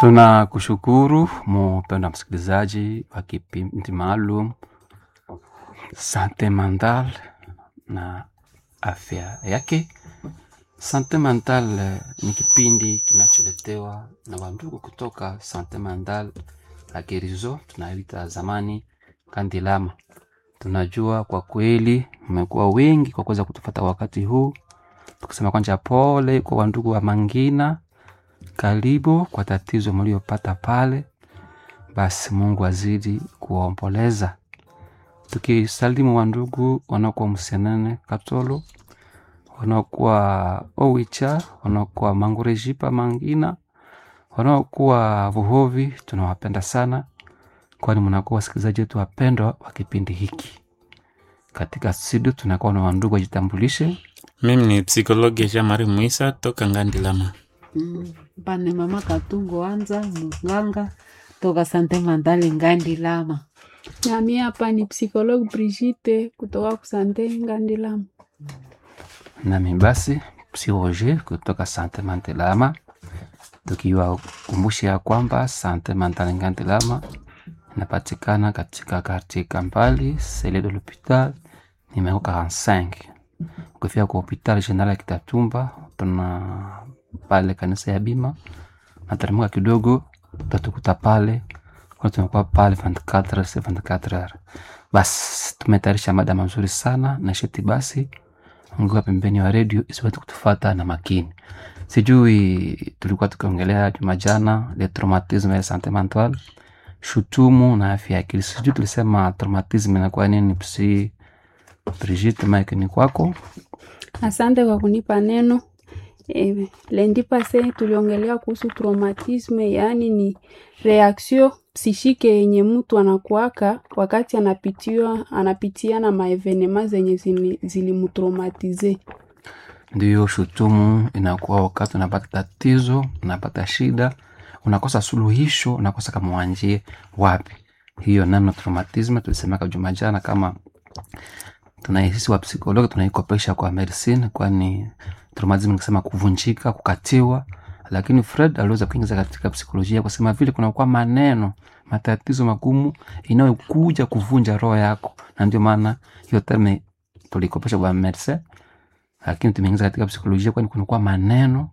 Tunakushukuru mpendwa msikilizaji wa kipindi maalum Sante Mental na afya yake. Sante Mental eh, ni kipindi kinacholetewa na wandugu kutoka Sante Mental la Gerizo, tunaita zamani Kandilama. Tunajua kwa kweli mmekuwa wengi kwa kuweza kutufata wakati huu, tukisema kwanja pole kwa wandugu wa Mangina karibu kwa tatizo mliopata pale, basi Mungu azidi kuwaomboleza. Tukisalimu wandugu wanaokuwa Msenene Katolo, wanaokuwa Owicha, wanaokuwa Mangurejipa Mangina, wanaokuwa Vuhovi, tunawapenda sana, kwani mnakuwa wasikilizaji wetu wapendwa wa kipindi hiki. Katika studio tunakuwa na wandugu wajitambulishe. Mimi ni psikologi Jean Marie Muisa toka Ngandilama. Mm, pane mama katungo anza munganga toka sante mandali ngandi lama nami hapa ni psikologi Brigitte kutoka kusante Ngandilama. nami basi psiroge kutoka Sante Mantelama, tukiwakumbusha ya kwamba Sante Mantale Ngantelama inapatikana katika kartie Kampali sele de l'hopital numero 45. Ukifika kwa hopital general ya Kitatumba, tuna pale kanisa ya Bima, nateremka kidogo utatukuta pale kwa tunakuwa pale 24 se 24 heures. Basi tumetayarisha mada mazuri sana na sheti basi ongea pembeni wa redio isiweze kutufata na makini. Sijui tulikuwa tukiongelea juma jana le traumatisme ya sante mentale, shutumu na afya ya akili. Sijui tulisema traumatisme inakuwa nini? Psi Brigitte, mike ni kwako. Asante kwa kunipa neno. E, lendi pase tuliongelea kuhusu traumatisme, yaani ni reaction psishike yenye mtu anakuaka wakati anapitiwa anapitia na maevenema zenye zili- zilimtraumatize. Ndiyo, shutumu inakuwa wakati unapata tatizo, unapata shida, unakosa suluhisho, unakosa kama wanjie wapi. Hiyo nano traumatisme tulisemaka juma jana, kama tunaisisi wa psikologi tunaikopesha kwa medicine, kwani traumatisme nikisema kuvunjika, kukatiwa, lakini Fred aliweza kuingiza katika psikolojia kusema vile kunakuwa maneno matatizo magumu inayokuja kuvunja roho yako, na ndio maana hiyo terme tulikopesha kwa medicine lakini tumeingiza katika psikolojia, kwani kunakuwa maneno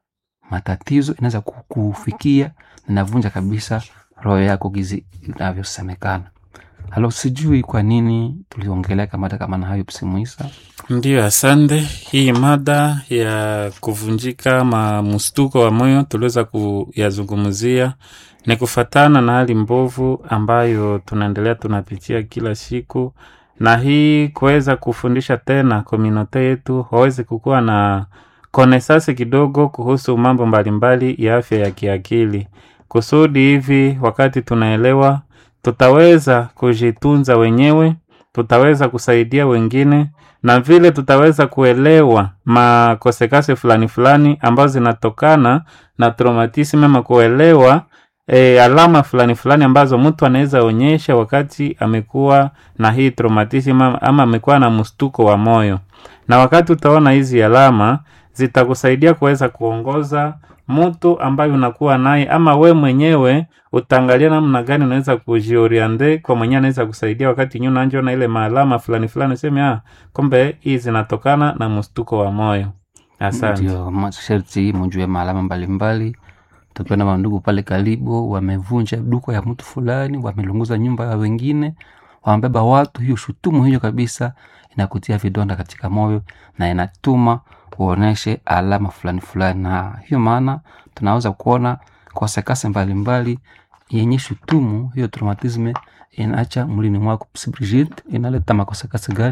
matatizo inaweza ku- kufikia na inavunja kabisa roho yako gizi inavyosemekana. Halo, sijui kwa nini tuliongelea kamada kama na hayo psimuisa. Ndiyo, asante. Hii mada ya kuvunjika ma mstuko wa moyo tuliweza kuyazungumzia ni kufatana na hali mbovu ambayo tunaendelea tunapitia kila siku, na hii kuweza kufundisha tena komunote yetu waweze kukuwa na konesasi kidogo kuhusu mambo mbalimbali ya afya ya kiakili, kusudi hivi wakati tunaelewa tutaweza kujitunza wenyewe, tutaweza kusaidia wengine na vile tutaweza kuelewa makosekase fulani fulani ambazo zinatokana na traumatism ama kuelewa e, alama fulani fulani ambazo mtu anaweza onyesha wakati amekuwa na hii traumatism ama ama amekuwa na mstuko wa moyo, na wakati utaona hizi alama zitakusaidia kuweza kuongoza mtu ambaye unakuwa naye, ama we mwenyewe utaangalia namna gani unaweza kujioriente kwa mwenyewe anaweza kusaidia wakati nyu nanjona ile maalama fulani fulani, useme ah, kumbe hii zinatokana na mstuko wa moyo. Asante. Ndio masharti mujue maalama mbalimbali. Tukiwa na wandugu pale karibu wamevunja duka ya mtu fulani, wamelunguza nyumba ya wengine, wamebeba watu, hiyo shutumu hiyo kabisa inakutia vidonda katika moyo na inatuma uoneshe alama fulani fulani, na hiyo maana tunaweza kuona kosekase mbalimbali yenye shutumu hiyo traumatisme inaacha mwilini mwako. Psi Brigitte, inaleta makosekase gani?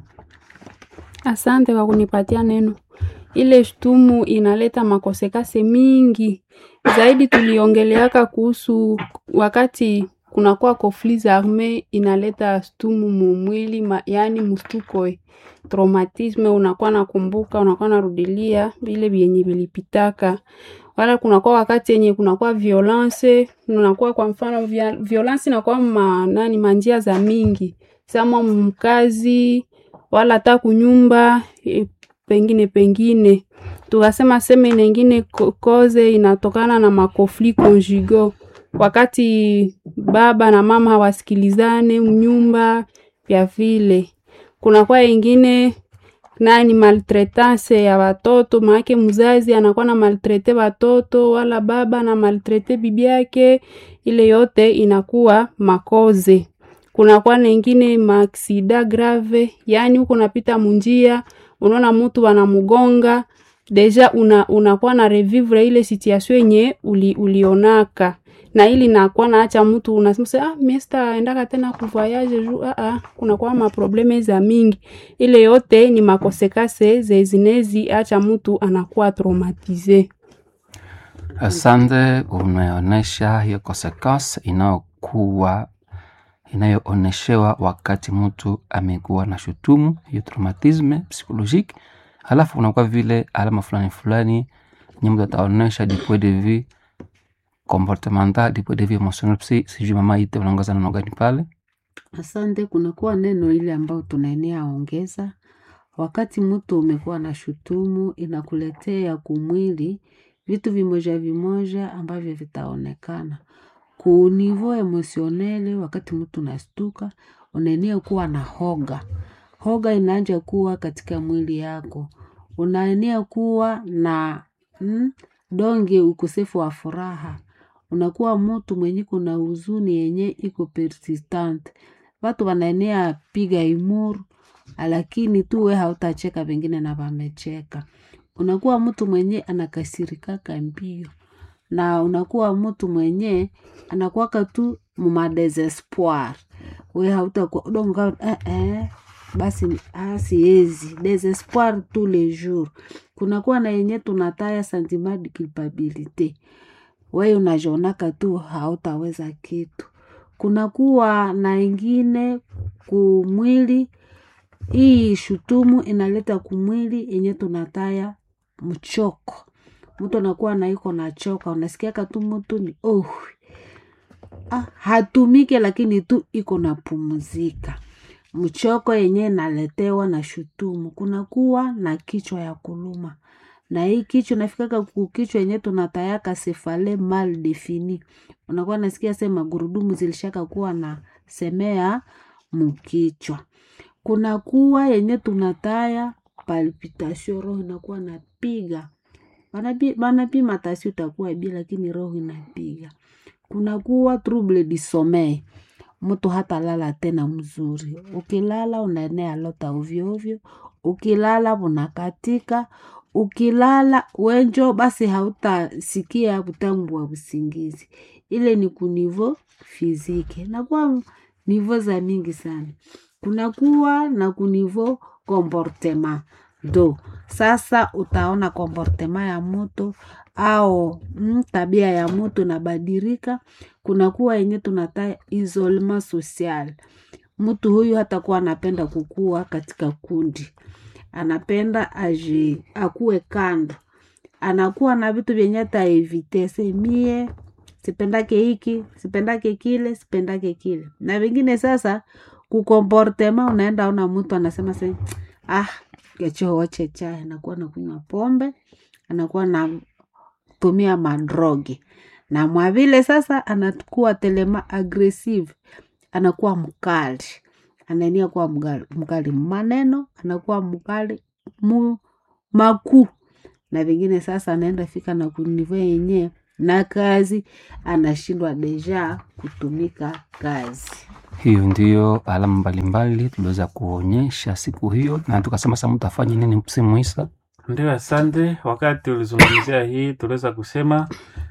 Asante kwa kunipatia neno. Ile shtumu inaleta makosekase mingi zaidi. Tuliongeleaka kuhusu wakati kunakuwa conflits arme inaleta shtumu mumwili ma, yaani mstuko eh, traumatisme, unakuwa nakumbuka, unakuwa narudilia vile vyenye vilipitaka wala kunakuwa wakati yenye kunakuwa violence, unakuwa kwa mfano via, violence inakuwa ma, nani manjia za mingi sama mkazi wala hata kunyumba e, pengine pengine tukasema seme nengine ko- koze inatokana na makofli conjugaux wakati baba na mama hawasikilizane mnyumba vya vile kunakuwa ingine nani maltretance ya watoto maake mzazi anakuwa na maltrete watoto wala baba na maltrete bibi yake ile yote inakuwa makoze kunakuwa nengine maaksida grave yaani huko unapita munjia unaona mtu wanamugonga deja una, unakuwa na revivre ile situation yenye uli, ulionaka na ili nakuwa naacha mtu unasema se, ah, miesta endaka tena kuvoyage ju ah, ah, kunakuwa maprobleme za mingi ile yote ni makosekase zezinezi acha mtu anakuwa traumatize Asante, umeonyesha hiyo consequence inayokuwa inayooneshewa wakati mtu amekuwa na shutumu hiyo traumatisme psychologique, halafu unakuwa vile alama fulani fulani nye mtu ataonesha du point de vue comportemental, du point de vue emotionnel. Si sijui mama ite unaongoza neno gani pale? Asante, kunakuwa neno ile ambayo tunaenea ongeza. Wakati mtu umekuwa na shutumu, inakuletea kumwili vitu vimoja vimoja ambavyo vitaonekana ku niveau emotionele. Wakati mtu unastuka, unaenea kuwa na hoga, hoga inaanja kuwa katika mwili yako, unaenea kuwa na mm, donge ukosefu wa furaha unakuwa mtu mwenye kuna huzuni yenye iko persistent. Watu wanaenea piga imuru, lakini tu we hautacheka, wengine na wamecheka. Unakuwa mtu mwenye anakasirikaka mbio, na unakuwa mtu mwenye anakuwaka tu mumadesespoir. We hautakuwa donga eh, eh, basi ah, siezi desespoir tous les jours. Kunakuwa na yenye tunataya sentiment de culpabilité wewe unajionaka tu hautaweza kitu. Kunakuwa na ingine kumwili, hii shutumu inaleta kumwili yenye tunataya mchoko. Mtu anakuwa na iko na choka, unasikiaka tu mtu ni oh, ah, hatumike lakini tu iko na pumzika. Mchoko yenye inaletewa na shutumu. Kunakuwa na kichwa ya kuluma na hii kichwa nafikaka kukichwa yenye tunatayaka sefale mal defini, unakuwa nasikia se magurudumu zilishaka kuwa na semea mukichwa. Kunakuwa yenye tunataya palpitation, roho inakuwa napiga, Banapi- banapima tasi utakuwa bi, lakini roho inapiga. Kunakuwa trouble du sommeil, mtu hata lala tena mzuri. Ukilala unaenea lota ovyo ovyo, ukilala unakatika, ukilala wenjo basi hautasikia utamu wa usingizi. Ile ni kunivo fizike, nakuwa nivo za mingi sana. Kunakuwa na kunivo comportement do sasa utaona comportement ya mtu au mm, tabia ya mtu inabadilika. Kunakuwa yenye tunata isolement social, mtu huyu hatakuwa anapenda kukua katika kundi, anapenda aji akuwe kando, anakuwa na vitu vyenye ataevite semie sipendake hiki sipendake kile sipendake kile na vingine. Sasa kukomportema, unaenda ona mtu anasema se ah, kechowoche chai, anakuwa nakunywa pombe, anakuwa na tumia madrogi na mwavile sasa anakuwa telema aggressive, anakuwa mkali, anaenia kuwa mkali, mkali maneno, anakuwa mkali mu makuu na vingine. Sasa anaenda fika na kunivo yenye na kazi anashindwa deja kutumika kazi. Hiyo ndiyo alama mbalimbali tuliweza kuonyesha siku hiyo, na tukasema sasa mtu afanye nini msimu Isa. Ndio, asante. Wakati ulizungumzia hii, tuliweza kusema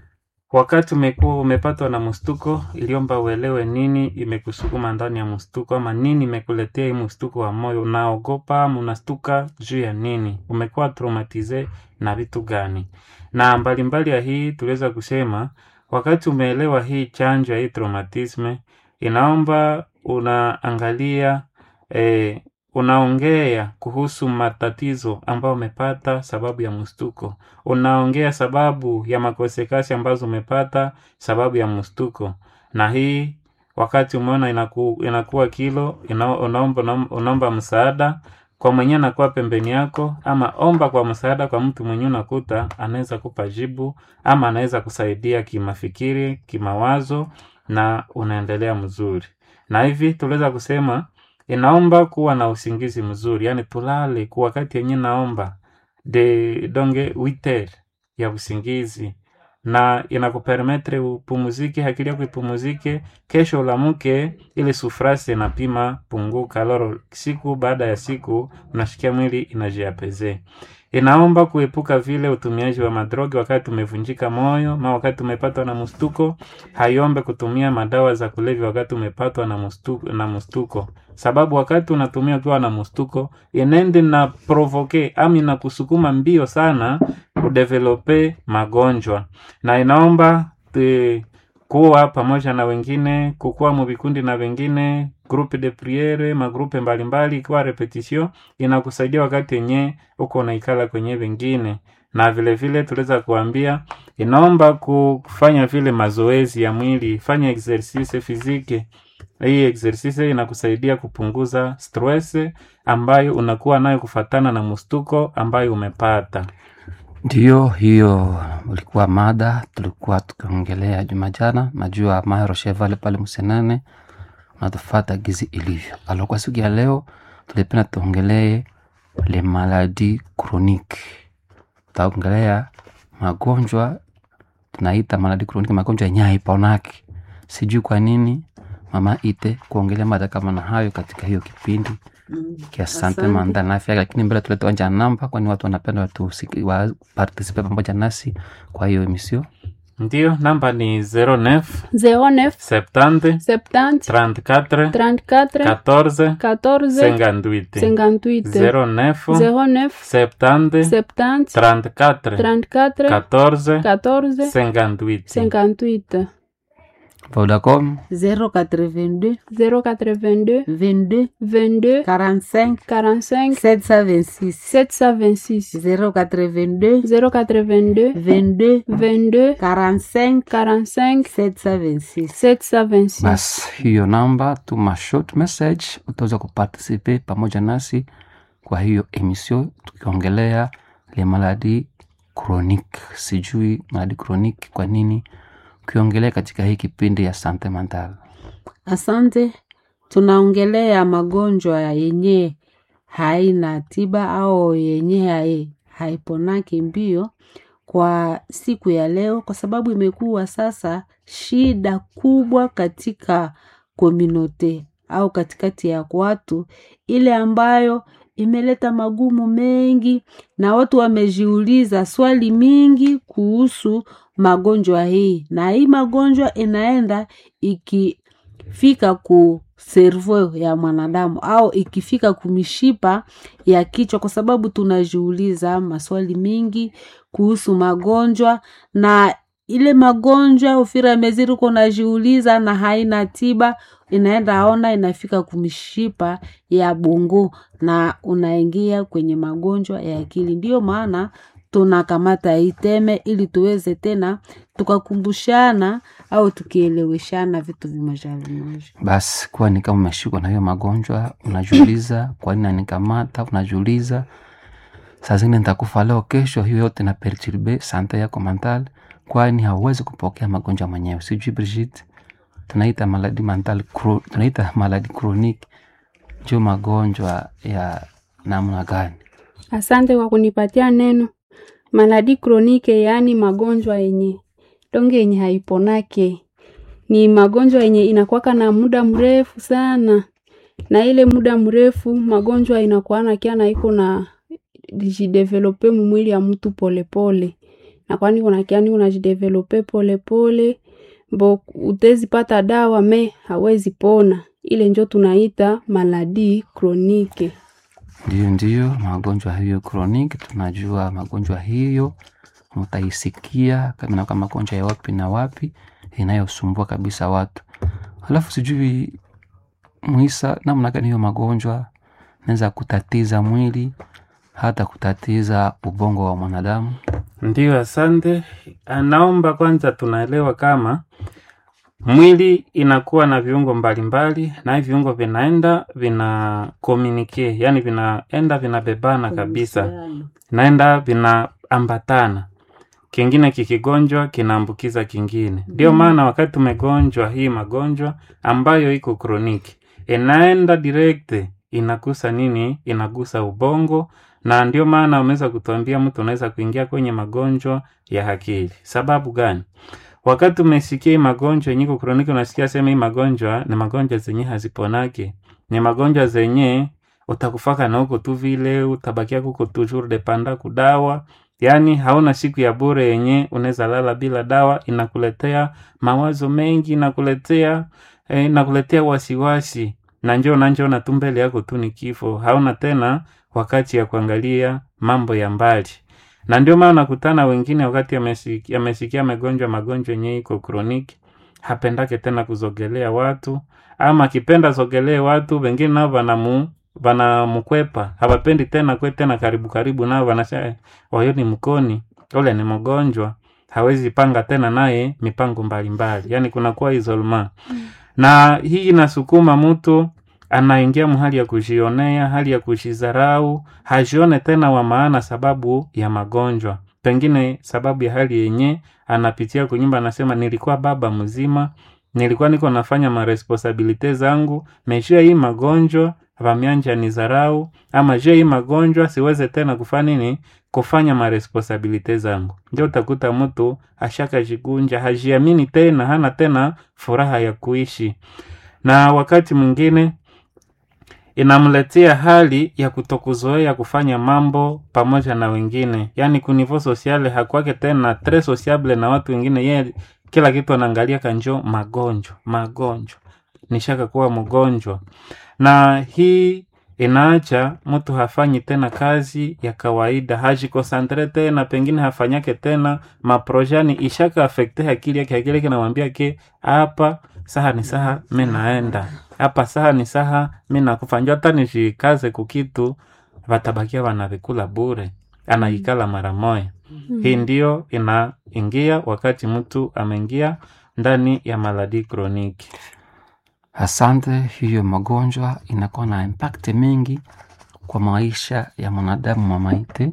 wakati umekuwa umepatwa na mstuko, iliomba uelewe nini imekusukuma ndani ya mstuko, ama nini imekuletea hii mstuko wa moyo. Unaogopa ama unastuka juu ya nini? Umekuwa traumatize na vitu gani? Na mbalimbali ya hii tuliweza kusema wakati umeelewa hii chanjo ya hii traumatisme, inaomba unaangalia eh, unaongea kuhusu matatizo ambayo umepata sababu ya mstuko. Unaongea sababu ya makosekasi ambazo umepata sababu ya mstuko, na hii wakati umeona inaku, inakuwa kilo ina, unaomba, unaomba msaada kwa mwenye anakuwa pembeni yako, ama omba kwa msaada kwa mtu mwenye unakuta anaweza kupa jibu ama anaweza kusaidia kimafikiri, kimawazo na unaendelea mzuri. Na hivi tuliweza kusema inaomba kuwa na usingizi mzuri, yani tulale kwa wakati yenye naomba de donge witer ya usingizi na inakupermetre upumuzike, akili yako ipumuzike, kesho ulamuke, ile sufrasi inapima punguka. Loro siku baada ya siku unashikia mwili inajiapeze. Inaomba kuepuka vile utumiaji wa madrogi wakati umevunjika moyo, ma wakati umepatwa na mstuko. Haiombe kutumia madawa za kulevya wakati umepatwa na mstuko, na mstuko, sababu wakati unatumia ukiwa na mstuko inende na provoke ama inakusukuma mbio sana kudevelope magonjwa, na inaomba te, kuwa pamoja na wengine, kukuwa muvikundi na wengine, groupe de priere, magrupe mbalimbali, ikiwa repetition inakusaidia wakati yenye uko unaikala kwenye wengine, na vile vile tuliweza kuambia inaomba kufanya vile mazoezi ya mwili, fanya exercice physique. Hii exercise inakusaidia kupunguza stress ambayo unakuwa nayo kufatana na mstuko ambayo umepata. Ndiyo, hiyo ulikuwa mada tulikuwa tukiongelea juma jana. Najua Maero Chevale pale Msenane natufata gizi ilivyo. Alo, kwa siku ya leo tulipenda tuongelee le maladi chronique. Tutaongelea magonjwa tunaita maladi chronique, magonjwa yenye haiponaki. Sijui kwa nini mama ite kuongelea mada kama na hayo katika hiyo kipindi Mm. Asante Asante. manda na afya, lakini mbele tulete wanja namba, kwani watu wanapenda watu wa participe pamoja nasi kwa hiyo emisio. Ndiyo, namba ni 09 09 70 70 34 34 14 14 58 58 09 09 70 70 34 34 14 14 58 58 Vodacom 082 082 22 22 45 45 726 726 082 082 22 22 45 45 726 726 basi, hiyo namba tuma short message, utaweza kuparticipe pamoja nasi kwa hiyo emisio, tukiongelea le maladi chronique. Sijui maladi chronique kwa nini ukiongelea katika hii kipindi ya sante mental. Asante. Tunaongelea magonjwa yenye haina tiba au yenye hai, haiponaki mbio kwa siku ya leo, kwa sababu imekuwa sasa shida kubwa katika kominote au katikati ya watu, ile ambayo imeleta magumu mengi, na watu wamejiuliza swali mingi kuhusu magonjwa hii, na hii magonjwa inaenda ikifika ku servo ya mwanadamu au ikifika kumishipa ya kichwa, kwa sababu tunajiuliza maswali mingi kuhusu magonjwa na ile magonjwa ufira meziri uko unajiuliza na haina tiba, inaenda ona inafika kumishipa ya bongo na unaingia kwenye magonjwa ya akili. Ndiyo maana tunakamata hii teme ili tuweze tena tukakumbushana au tukieleweshana vitu vimoja vimoja. Basi kwani kama umeshikwa na hiyo magonjwa unajiuliza, kwa nini nanikamata? Unajiuliza saa zingine nitakufa leo, kesho. Hiyo yote na perturbe sante yako mental, kwani hauwezi kupokea magonjwa mwenyewe. Sijui Brigitte, tunaita maladi mental chro- tunaita maladi chronique, njo magonjwa ya namna gani? Asante kwa kunipatia neno. Maladi kronike, yaani magonjwa yenye donge yenye haiponake, ni magonjwa yenye inakuwaka na muda mrefu sana, na ile muda mrefu magonjwa inakuana kia na iko na jidevelope mumwili ya mtu polepole, na kwani unakiani unajidevelope polepole mbo utezipata dawa me hawezi pona. Ile njo tunaita maladi kronike. Ndiyo, ndiyo magonjwa hiyo chronique, tunajua magonjwa hiyo mutaisikia kama na kama magonjwa ya wapi na wapi inayosumbua kabisa watu. Alafu sijui Mwisa, namna gani hiyo magonjwa naweza kutatiza mwili hata kutatiza ubongo wa mwanadamu. Ndiyo, asante. Naomba kwanza tunaelewa kama mwili inakuwa na viungo mbalimbali na hivi viungo vinaenda vina communicate yani vinaenda vinabebana kabisa Uhusiano. naenda vinaambatana kingine kikigonjwa kinaambukiza kingine ndio maana wakati tumegonjwa hii magonjwa ambayo iko kroniki inaenda direct inagusa nini inagusa ubongo na ndio maana wameweza kutuambia mtu unaweza kuingia kwenye magonjwa ya akili sababu gani wakati umesikia hii magonjwa yenye iko kroniki unasikia sema hii magonjwa ni magonjwa zenye haziponake ni magonjwa zenye utakufaka na huko tu vile utabakia kuko toujours dependa kudawa yaani hauna siku ya bure yenye unaweza lala bila dawa inakuletea mawazo mengi inakuletea eh, inakuletea wasiwasi na njo nanjona tu mbele yako tu ni kifo hauna tena wakati ya kuangalia mambo ya mbali na ndio maana nakutana wengine wakati amesikia, amesikia magonjwa magonjwa yenye iko kroniki hapendake tena kuzogelea watu ama akipenda zogelee watu wengine nao vanamu vanamkwepa hawapendi tena kwe tena karibu karibu nao wanasema wayo ni mkoni ule ni mgonjwa hawezi panga tena naye mipango mbalimbali yaani kunakuwa isolma na hii inasukuma mtu anaingia mhali ya kujionea hali ya kujidharau hajione tena wa maana sababu ya magonjwa pengine sababu ya hali yenye anapitia kunyumba anasema nilikuwa baba mzima nilikuwa niko nafanya maresponsabilite zangu meshia hii magonjwa vamianja ni zarau ama je hii magonjwa siweze tena kufanya nini kufanya maresponsabilite zangu ndio utakuta mtu ashakajigunja hajiamini tena hana tena furaha ya kuishi na wakati mwingine inamletea hali ya kutokuzoea kufanya mambo pamoja na wengine yaani kunivo sosiale hakwake tena tre sociable na watu wengine ye kila kitu anaangalia kanjo magonjwa magonjwa nishaka kuwa mgonjwa na hii inaacha mtu hafanyi tena kazi ya kawaida hajikosantre tena pengine hafanyake tena maprojani ishaka afekte akili yake akili yake namwambia ke hapa saha ni saha mi naenda hapa saha ni saha mi nakufa njo hata nishikaze kukitu vatabakia wanavikula bure anaikala mara moya hii ndio inaingia wakati mtu ameingia ndani ya maladi kroniki Asante, hiyo magonjwa inakuwa na impact mingi kwa maisha ya mwanadamu wa maiti.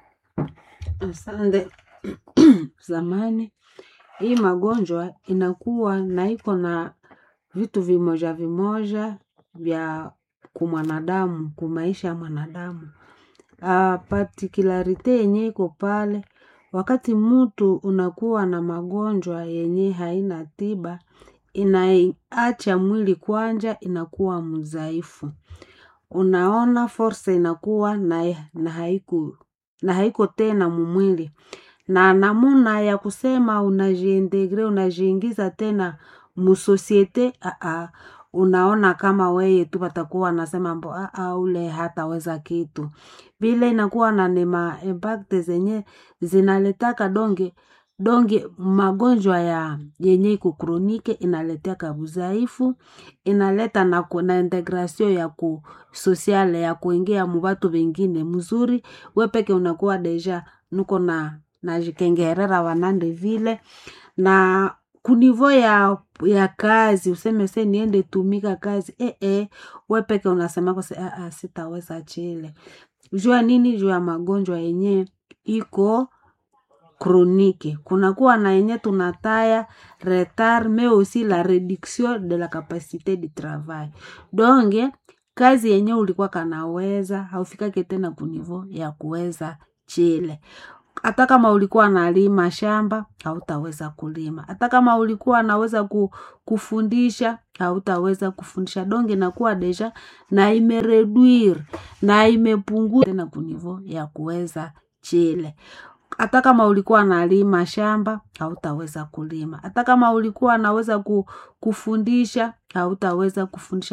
Asante. Zamani hii magonjwa inakuwa na iko na vitu vimoja vimoja vya kumwanadamu kumaisha ya mwanadamu. Uh, particularite yenye iko pale wakati mtu unakuwa na magonjwa yenye haina tiba inaacha mwili kwanja inakuwa mzaifu unaona force inakuwa na, na haiko na haiko tena mumwili na namuna ya kusema unajiintegre unajiingiza tena musosiete aa unaona kama weye tu watakuwa nasema mbo aa ule hataweza kitu vile inakuwa na nema impact zenye zinaletaka donge donge magonjwa ya yenye iko kronike inaletaka udhaifu inaleta na, ku- na integration ya ku sosiale ya kuingia mubatu vengine mzuri we peke unakuwa deja nuko na najikengerera wanande vile na kunivo ya ya kazi useme se niende tumika kazi e, e, we peke unasemako se "Ah, ah, sitaweza chile jua nini juu ya magonjwa yenye iko chronique kunakuwa na yenye tunataya retard mais aussi la réduction de la capacité de travail donge kazi yenye ulikuwa kanaweza haufikake tena kunivo ya kuweza chile hata kama ulikuwa nalima shamba hautaweza kulima hata kama ulikuwa naweza ku, kufundisha hautaweza kufundisha donge inakuwa deja na imereduire na imepungua tena kunivo ya kuweza chile hata kama ulikuwa nalima shamba hautaweza kulima hata kama ulikuwa naweza ku, kufundisha hautaweza kufundisha